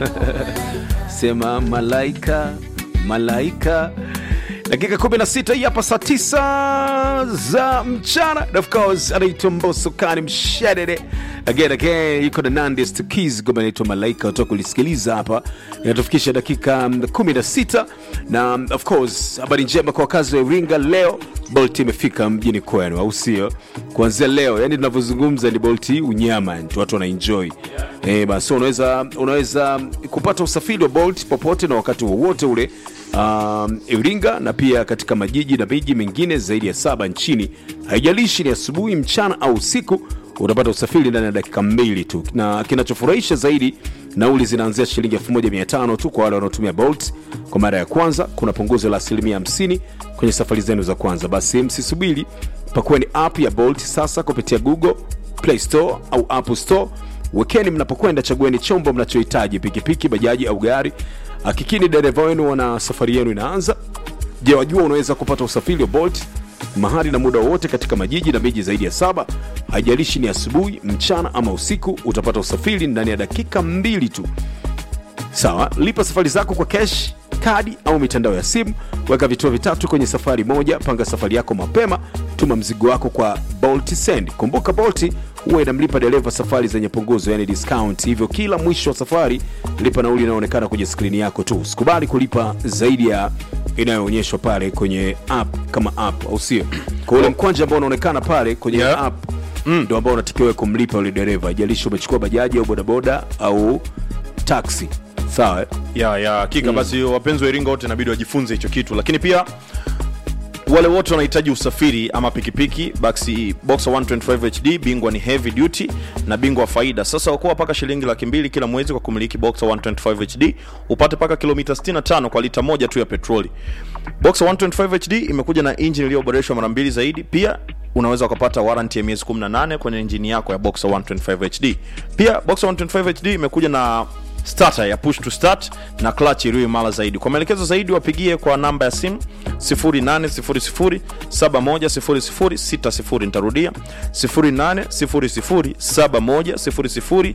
sema malaika malaika dakika 16 hii hapa saa 9 za mchana And of course anaitwa mboso kani mshedede again again yuko na nandest keys goma anaitwa malaika utoka kulisikiliza hapa inatufikisha dakika mm, 16 na mm, of course habari njema kwa wakazi wa iringa leo bolt imefika mjini kwenu au sio kuanzia leo yani tunavyozungumza ni bolt unyama yani, watu wanaenjoy Eh, basi unaweza unaweza kupata usafiri wa bolt popote na wakati wowote ule um, iringa na pia katika majiji na miji mingine zaidi ya saba nchini haijalishi ni asubuhi mchana au usiku utapata usafiri ndani ya dakika mbili tu na kinachofurahisha zaidi nauli zinaanzia shilingi 1500 tu kwa wale wanaotumia bolt kwa mara ya kwanza kuna punguzo la asilimia 50 kwenye safari zenu za kwanza basi msisubiri pakueni app ya bolt sasa kupitia google play store au apple store wekeni mnapokwenda chagueni chombo mnachohitaji pikipiki bajaji au gari hakikini dereva wenu wana safari yenu inaanza je wajua unaweza kupata usafiri wa bolt mahali na muda wowote katika majiji na miji zaidi ya saba haijalishi ni asubuhi mchana ama usiku utapata usafiri ndani ya dakika mbili tu sawa lipa safari zako kwa cash kadi au mitandao ya simu weka vituo vitatu kwenye safari moja panga safari yako mapema tuma mzigo wako kwa bolt send kumbuka bolt huwa inamlipa dereva safari zenye punguzo yani discount hivyo kila mwisho wa safari lipa nauli inayoonekana kwenye skrini yako tu usikubali kulipa zaidi ya inayoonyeshwa pale kwenye app kama app au sio kwa ule mkwanja ambao unaonekana pale kwenye Yeah. app ndo ambao unatakiwa kumlipa yule dereva ijalishi umechukua bajaji au bodaboda au taxi sawa eh? ya ya hakika basi wapenzi wa iringa wote inabidi wajifunze hicho kitu lakini pia wale wote wanahitaji usafiri ama pikipiki basi boxer 125 hd bingwa ni heavy duty na bingwa wa faida sasa wakuwa mpaka shilingi laki mbili kila mwezi kwa kumiliki boxer 125 hd upate mpaka kilomita 65 kwa lita moja tu ya petroli boxer 125 hd imekuja na injini iliyoboreshwa mara mbili zaidi pia unaweza ukapata warranty ya miezi 18 kwenye injini yako ya boxer 125 hd pia boxer 125 hd imekuja na starter ya push to start na clutch iliyo imara zaidi kwa maelekezo zaidi wapigie kwa namba ya simu 0800710060 nitarudia 0800710060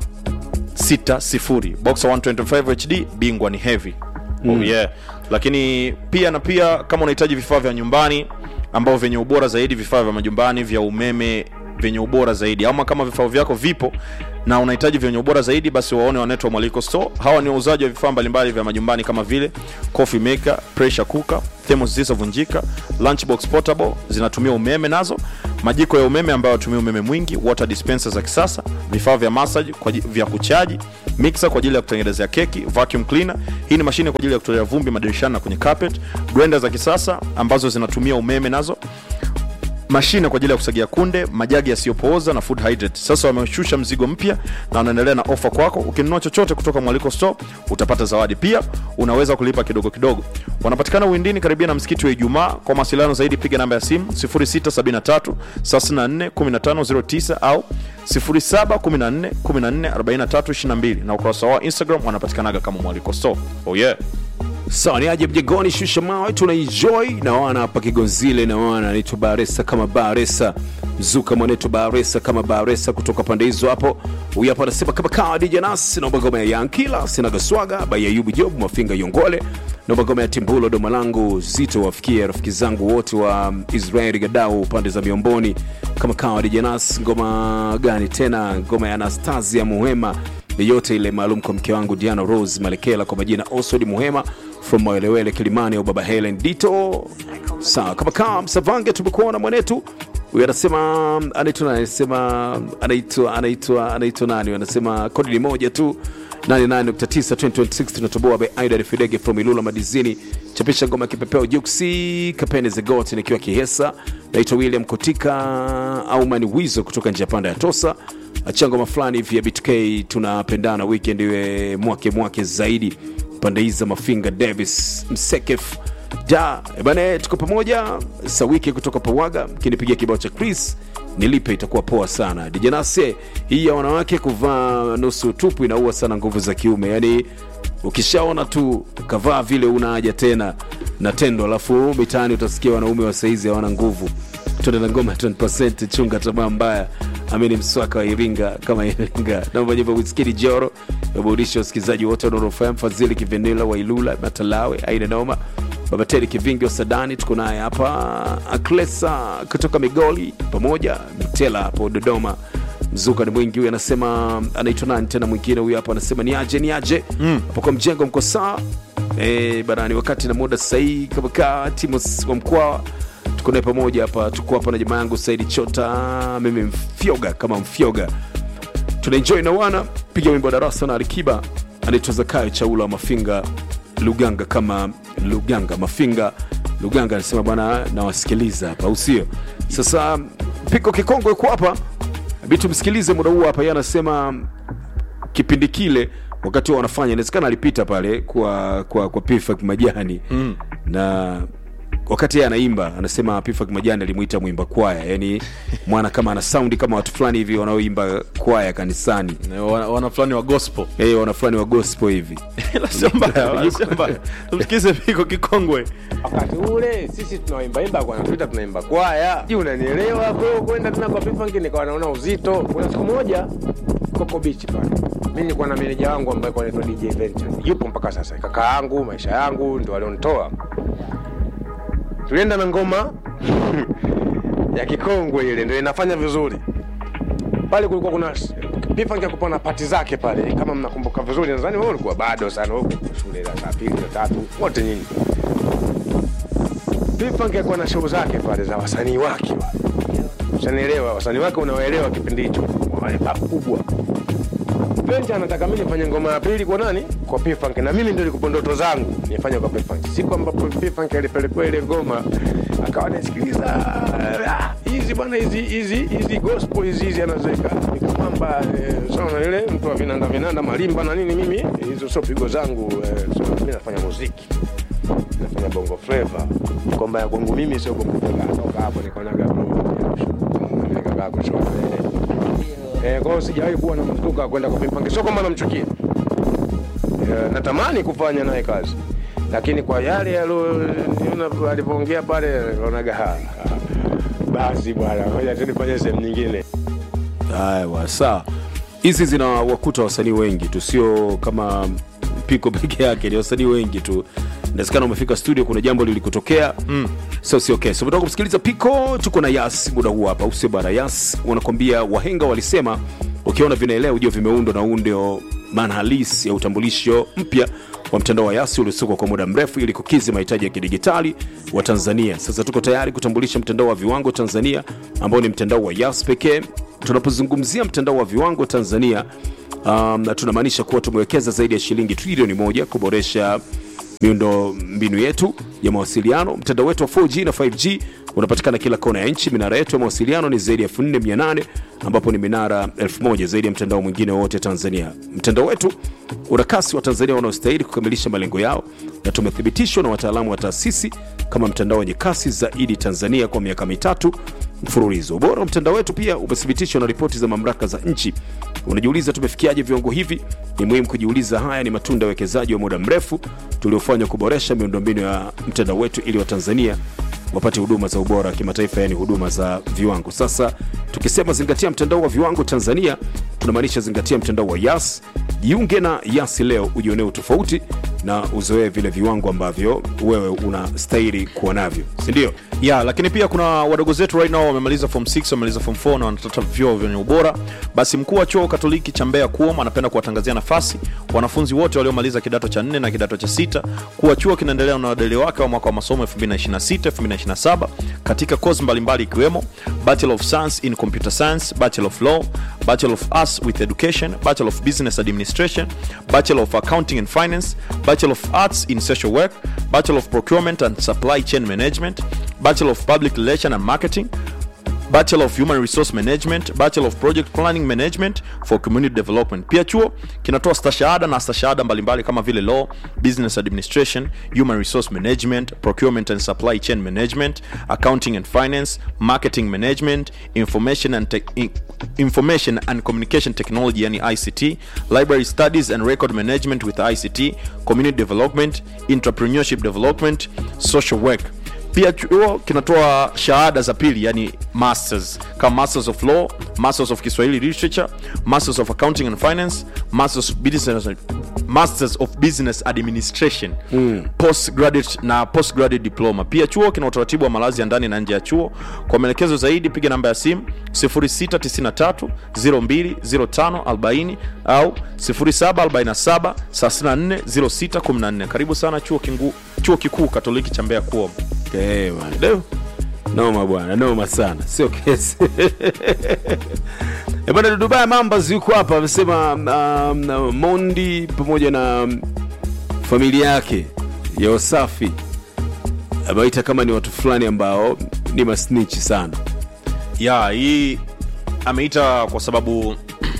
boxer 125 hd bingwa ni heavy oh, yeah. lakini pia na pia kama unahitaji vifaa vya nyumbani ambao vyenye ubora zaidi vifaa vya majumbani vya umeme vyenye ubora zaidi ama kama vifaa vyako vipo na unahitaji vyenye ubora zaidi basi waone wanaitwa mwaliko store hawa ni wauzaji wa vifaa mbalimbali vya majumbani kama vile coffee maker pressure cooker thermos zilizovunjika lunchbox portable zinatumia umeme nazo majiko ya umeme ambayo yatumia umeme mwingi water dispenser za kisasa vifaa vya massage kwa aji- vya kuchaji mixer kwa ajili ya kutengenezea keki vacuum cleaner hii ni mashine kwa ajili ya kutolea vumbi madirishani na kwenye carpet blender za kisasa ambazo zinatumia umeme nazo mashine kwa ajili ya kusagia kunde majagi yasiyopooza na food hydrate sasa wameshusha mzigo mpya na wanaendelea na ofa kwako ukinunua chochote kutoka mwaliko store utapata zawadi pia unaweza kulipa kidogo kidogo wanapatikana uwindini karibia na msikiti wa ijumaa kwa mawasiliano zaidi piga namba ya simu 0673 34 1509 au 0714 14 43 22 na ukurasa wao wa instagram wanapatikanaga kama mwaliko store oh yeah sawa ni aje mjengoni shusha mawe tunaenjoy na wana hapa kigonzile na wana anaitwa baresa kama baresa mzuka mwanetu baresa kama baresa kutoka pande hizo hapo huyu hapa anasema kama kawa dj nas naomba ngoma ya yankila sinagaswaga by ayubu job mafinga yongole naomba ngoma ya timbulo doma langu zito wafikie rafiki zangu wote wa israeli gadau pande za miomboni kama kawa dj nas ngoma gani tena ngoma ya anastasia muhema yeyote ile maalum kwa mke wangu diana rose malekela kwa majina osod muhema from mawelewele kilimani au baba helen dito sawa kama kaa msavange tumekuona mwanetu huyu anasema anaitwa nani anasema anaitwa anaitwa anaitwa nani anasema kodi ni moja tu 89.9 2026 tunatoboa by aida fidege from ilula madizini chapisha ngoma ya kipepeo juksi kapene zegot nikiwa kihesa naitwa william kotika au mani wizo kutoka njia panda ya tosa achangoma fulani hivi ya btk tunapendana weekend iwe mwake mwake zaidi pande hizi za mafinga davis msekef da bane tuko pamoja sawiki kutoka pawaga kinipigia kibao cha chris nilipe itakuwa poa sana dijanase hii ya wanawake kuvaa nusu tupu inaua sana nguvu za kiume yaani ukishaona tu kavaa vile una haja tena na tendo alafu mitaani utasikia wanaume wa saizi hawana nguvu tuende na ngoma ya 20% chunga tamaa mbaya amini mswaka wa iringa kama iringa naomba nyimbo wiskidi joro waburudisha wasikilizaji wote wa Nuru FM, Fadhili Kivenila wa Ilula Matalawe, aina noma Baba Teri Kivingi wa Sadani, tuko naye hapa Aklesa kutoka Migoli, pamoja Mtela hapo Dodoma. Mzuka ni mwingi huyu, anasema anaitwa nani tena? Mwingine huyu hapa anasema ni aje ni aje hapo kwa mjengo, mko sawa eh barani, wakati na muda sahihi kama kaa timu wa mkoa tuko naye pamoja hapa, tuko hapa na jamaa yangu Saidi Chota, mimi mfyoga kama mfyoga tunaenjoy na wana piga wimbo wa darasa na Alikiba anaitwa Zakayo Chaula wa Mafinga Luganga, kama Luganga Mafinga Luganga anasema bwana, nawasikiliza hapa, au sio? Sasa piko kikongwe yuko hapa, bi tumsikilize muda huu hapa. Yeye anasema kipindi kile wakati huo wanafanya, inawezekana alipita pale kwa kwa kwa Pifak Majani mm. na wakati yeye anaimba anasema Pifak Majani alimuita mwimba kwaya, yani mwana kama ana saundi kama watu fulani hivi wanaoimba kwaya kanisani, wana, wana fulani wa gospel eh, wana fulani wa gospel hivi. Ila sio mbaya, sio mbaya. tumsikize piko kikongwe wakati ule sisi tunaimbaimba kwa natuita tunaimba kwaya ji unanielewa kwa hiyo kwenda tena kwa pifanki nikawa naona uzito kuna siku moja koko bichi pale mi nilikuwa na meneja wangu ambaye kwa anaitwa dj venture yupo mpaka sasa kaka yangu maisha yangu ndo walionitoa tulienda na ngoma ya kikongwe ile ndo inafanya vizuri pale kulikuwa kuna pifanki akupa na pati zake pale kama mnakumbuka vizuri nadhani wewe ulikuwa bado sana huko shule la saa pili la tatu wote nyinyi Pifanki alikuwa na show zake pale za wasanii wake wale. Ushanielewa, wasanii wake unawaelewa kipindi hicho, wale pakubwa. Venture anataka mimi nifanye ngoma ya pili kwa nani? Kwa Pifanki na mimi ndio nilikuwa ndoto zangu nifanye kwa Pifanki. Siku ambapo Pifanki alipelekwa ile ngoma akawa anasikiliza "Ah, hizi bwana hizi hizi hizi gospel hizi hizi anazeka nikamwamba eh, sawa ile mtu wa vinanda vinanda malimba na nini mimi hizo sio pigo zangu eh, so, mimi nafanya muziki nafanya bongo flava kwamba ya kwangu mimi sio bongo flava toka hapo nikaonaga nikakaa kushoto eh kwa hiyo sijawahi kuwa na mtuka wa kwenda kwa Pifanki sio kwamba namchukia eh, natamani kufanya naye kazi lakini kwa yale yalioniona alivyoongea pale nikaonaga ha ha, basi bwana ngoja tu nifanye sehemu nyingine Haya, wa, sawa. Hizi zina wakuta wasanii wengi tu, sio kama Piko peke yake, ni wasanii wengi tu. Inawezekana umefika studio, kuna jambo lilikutokea mm. so sio okay. So, kumsikiliza Piko, tuko na Yas muda huu hapa, usio bara. Yas wanakwambia wahenga walisema, ukiona vinaelea ujue vimeundwa, na huu ndio maana halisi ya utambulisho mpya wa mtandao wa Yasi uliosukwa kwa muda mrefu ili kukidhi mahitaji ya kidigitali wa Tanzania. Sasa tuko tayari kutambulisha mtandao wa viwango Tanzania ambao ni mtandao wa Yas pekee. Tunapozungumzia mtandao wa viwango Tanzania, um, tunamaanisha kuwa tumewekeza zaidi ya shilingi trilioni moja kuboresha miundo mbinu yetu ya mawasiliano. Mtandao wetu wa 4G na 5G unapatikana kila kona ya nchi. Minara yetu ya mawasiliano ni zaidi ya 4800 ambapo ni minara 1000 zaidi ya mtandao mwingine wote Tanzania. Mtandao wetu una kasi wa Tanzania wanaostahili kukamilisha malengo yao, na tumethibitishwa na wataalamu wa taasisi kama mtandao wenye kasi zaidi Tanzania kwa miaka mitatu mfululizo. Ubora wa mtandao wetu pia umethibitishwa na ripoti za mamlaka za nchi. Unajiuliza tumefikiaje viwango hivi? Ni muhimu kujiuliza. Haya ni matunda ya uwekezaji wa muda mrefu tuliofanywa kuboresha miundombinu ya mtandao wetu ili Watanzania wapate huduma za ubora wa kimataifa, yani huduma za viwango. Sasa tukisema zingatia mtandao wa viwango Tanzania, tunamaanisha zingatia mtandao wa Yas. Jiunge na Yas leo ujionee utofauti na uzoee vile viwango ambavyo wewe unastahili kuwa navyo, si ndio? ya lakini pia kuna wadogo zetu right now wamemaliza form 6 wamemaliza form 4 na wanatafuta vyuo vyenye ubora basi mkuu wa chuo katoliki cha mbeya kuom anapenda kuwatangazia nafasi wanafunzi wote waliomaliza kidato cha 4 na kidato cha sita kuwa chuo kinaendelea na wadeli wake wa mwaka wa masomo 2026 2027 katika kozi mbalimbali ikiwemo bachelor of science in computer science bachelor of law bachelor of arts with education bachelor of business administration bachelor of accounting and finance bachelor of arts in social work bachelor of procurement and supply chain management bachelor of public relation and marketing bachelor of human resource management bachelor of project planning management for community development pia chuo kinatoa stashahada na stashahada mbalimbali kama vile law business administration human resource management procurement and supply chain management accounting and finance marketing management information and, tech in- information and communication technology yani ict library studies and record management with ict community development entrepreneurship development social work pia chuo kinatoa shahada za pili yani masters kama masters of law masters of kiswahili literature masters of accounting and finance masters of business, masters of business administration mm. postgraduate na postgraduate diploma pia chuo kina utaratibu wa malazi ya ndani na nje ya chuo kwa maelekezo zaidi piga namba ya simu 0693 020540 au 0747 34 0614 karibu sana chuo, kingu, chuo kikuu katoliki cha mbeya kuom Eh, bwana. Deo. noma bwana noma sana sio kesi Eh, bwana dudubaya mambas yuko hapa amesema um, mondi pamoja na um, familia yake ya wasafi ameita kama ni watu fulani ambao ni masnichi sana ya hii ameita kwa sababu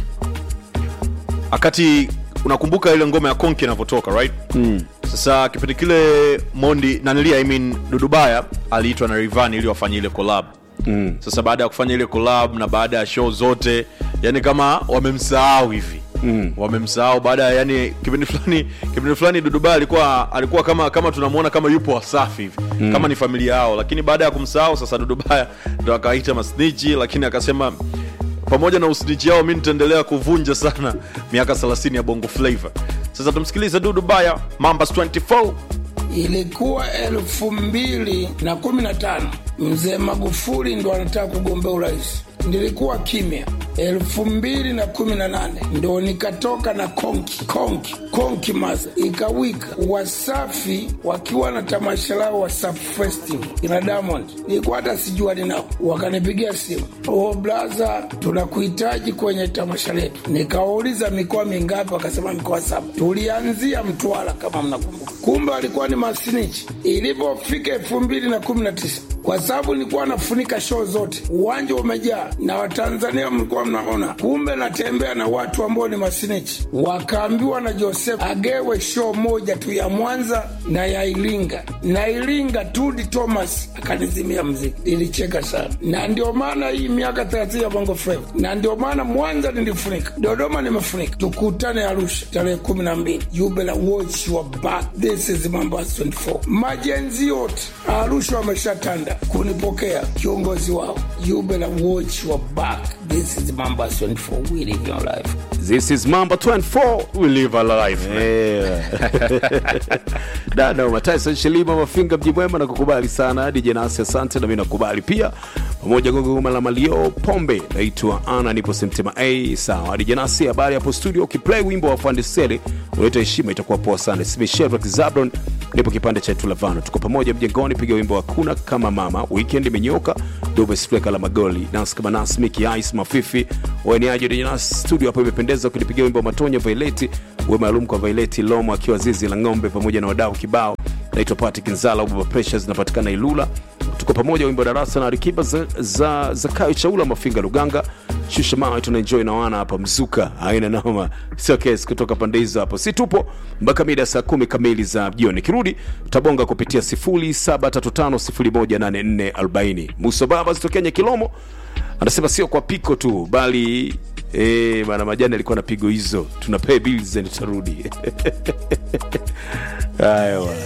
wakati unakumbuka ile ngoma ya konki inavyotoka right mm. sasa kipindi kile mondi nanilia I mean, dudubaya aliitwa na rivan ili wafanye ile collab mm. sasa baada ya kufanya ile collab na baada ya show zote yani kama wamemsahau hivi Mm. wamemsahau baada ya yani kipindi fulani kipindi fulani dudubaya alikuwa alikuwa kama kama tunamuona kama yupo wasafi hivi mm. kama ni familia yao lakini baada ya kumsahau sasa dudubaya ndo akawaita masnichi lakini akasema pamoja na usnichi yao mi nitaendelea kuvunja sana miaka 30 ya bongo flavor sasa tumsikilize dudu baya mambas 24 ilikuwa elfu mbili na kumi na tano mzee magufuli ndo anataka kugombea urais nilikuwa kimya elfu mbili na kumi na nane ndo nikatoka na konki konki konki masa ikawika wasafi wakiwa na tamasha lao wasafi festing ina diamond nilikuwa hata sijua ninao wakanipigia simu o blaza tunakuhitaji kwenye tamasha letu nikawauliza mikoa mingapi wakasema mikoa saba tulianzia mtwara kama mnakumbuka kumbe walikuwa ni masinichi ilivyofika elfu mbili na kumi na tisa kwa sababu nilikuwa nafunika show zote, uwanja umejaa na Watanzania mlikuwa mnaona. Kumbe natembea na watu ambao ni masinichi, wakaambiwa na Joseph agewe show moja tu ya Mwanza na ya Iringa, na Iringa Tudi Thomas akanizimia mziki. Nilicheka sana, na ndio maana hii miaka 30 ya Bongo Flava, na ndio maana Mwanza nilifunika, Dodoma nimefunika. Tukutane Arusha tarehe kumi na mbili, you better watch your back. This is Mambas 24. Majenzi yote Arusha wameshatanda kunipokea kiongozi wao. You better watch your back. This is Mambas 24. We live your life. this is mamba 24 we live our life dada mataifa shilima mafinga mji mwema na kukubali sana dj nasi asante na mi nakubali pia pamoja gogoma la malio pombe naitwa ana nipo semtema a sawa dj nasi habari hapo studio ukiplay wimbo wa fandiseli unaita heshima itakuwa poa sana smeshedrak zabron nipo kipande cha tulavano tuko pamoja mjengoni piga wimbo hakuna kama mama weekend imenyoka dobesfleka la magoli nas kama nas miki ice mafifi waniaji dj nasi studio hapo imependeza ukinipigia wimbo wa matonya vaileti uwe maalum kwa vaileti lomo akiwa zizi la ng'ombe pamoja na wadau kibao naitwa pati kinzala ubaba presha zinapatikana ilula tuko pamoja wimbo wa darasa na rikiba za, za, za kayo chaula mafinga luganga shusha mawe tunaenjoy na wana hapa mzuka aina noma sio kesi kutoka pande hizo hapo si tupo mpaka mida saa kumi kamili za jioni kirudi tutabonga kupitia 0735018440 muso baba zitokenya kilomo anasema sio kwa piko tu bali Eh, bana majani alikuwa na pigo hizo tuna pay bills and tutarudi haya bwana.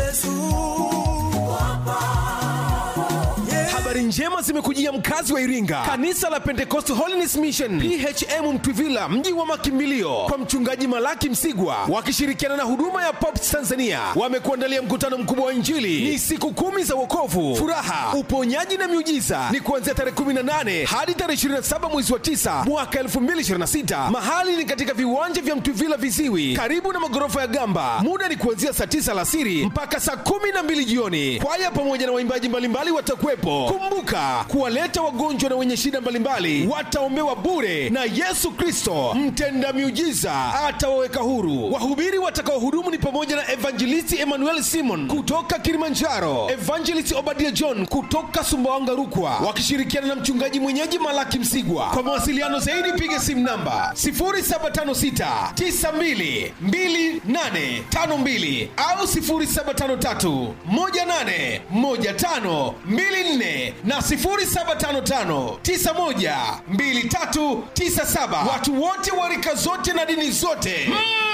habari njema zimekujia mkazi wa iringa kanisa la pentecost holiness mission phm mtwivila mji wa makimbilio kwa mchungaji malaki msigwa wakishirikiana na huduma ya pops tanzania wamekuandalia mkutano mkubwa wa injili ni siku kumi za wokovu furaha uponyaji na miujiza ni kuanzia tarehe 18 hadi tarehe 27 mwezi wa 9 mwaka 2026 mahali ni katika viwanja vya mtwivila viziwi karibu na magorofa ya gamba muda ni kuanzia saa 9 alasiri mpaka saa 12 jioni kwaya pamoja na waimbaji mbalimbali watakuwepo kumbuka kuwaleta wagonjwa na wenye shida mbalimbali wataombewa bure na yesu kristo mtenda miujiza atawaweka huru wahubiri watakaohudumu ni pamoja na evangelisti emmanuel simon kutoka kilimanjaro evangelist obadia john kutoka sumbawanga rukwa wakishirikiana na mchungaji mwenyeji malaki msigwa kwa mawasiliano zaidi piga simu namba 0756 92 2852 au 0753 18 15 24 na 0755 91 2397 watu wote wa rika zote na dini zote mm.